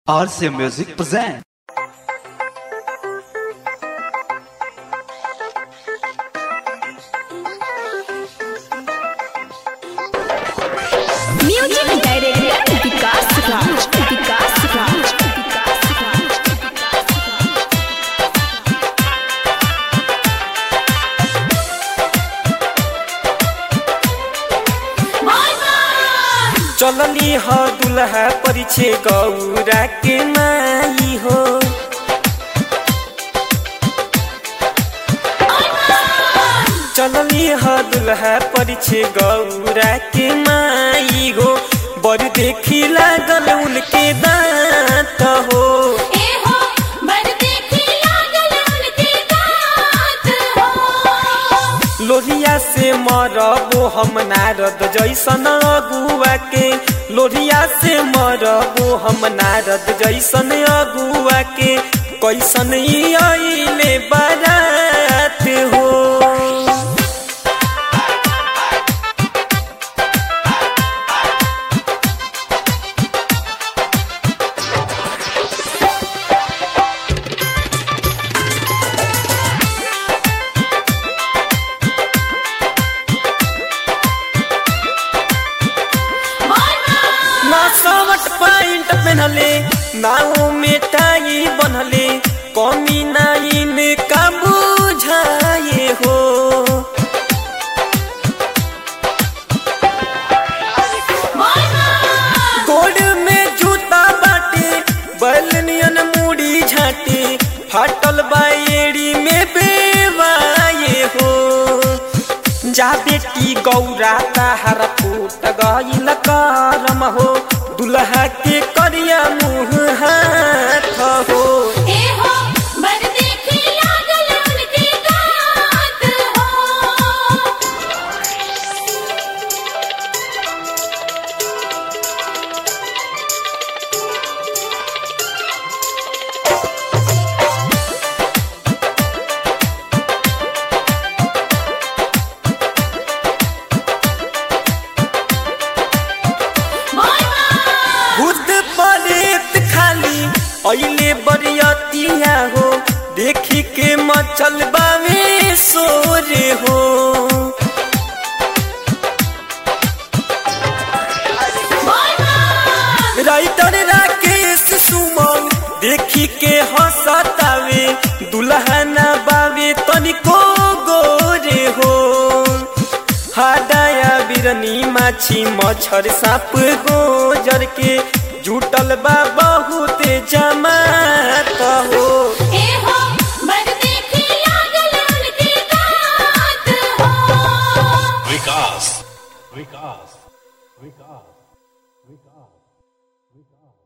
RC Music present. Music director Vikas Raj Vikas Raj Vikas Raj चलली ह दुल्हा परिछे गौरा के माई हो चलली ह दुल्हा परिछे गौरा के माई हो बड़ देखी लागल उनके दांत हो ए हो बर देखी लागल उनके दांत हो लोहिया से मरबो हम नारद जैसन अगुआ के लोहिया से मरबो हम नारद जैसन अगुआ के कैसन ई अइले बारात हो ना सवट पैंट पहनले नाव में टाई बनले कमी नाइन का बुझाए हो गोड़ में जूता बाटे बलनियन मुड़ी झाटे फाटल बाएड़ी में बेवाए हो जा बेटी गौरा ताहर फूट गईल करम हो दुल्हा के करिया मुँह हाथ हो ए हो बर देखी लागल उनके दांत हो भूत परेत खाली अइले बरियतिया हो देखी के मचल बावे सोरे हो राइटर राकेश सुमन देखी के हंसतावे दुल्हना बावे तनिको गोरे हो हाडाया बिरनी माछी मच्छर साप गोजर के जुटल बा बहुत जमात हो ए हो बर देखी लागल उनके दांत हो विकास विकास विकास विकास विकास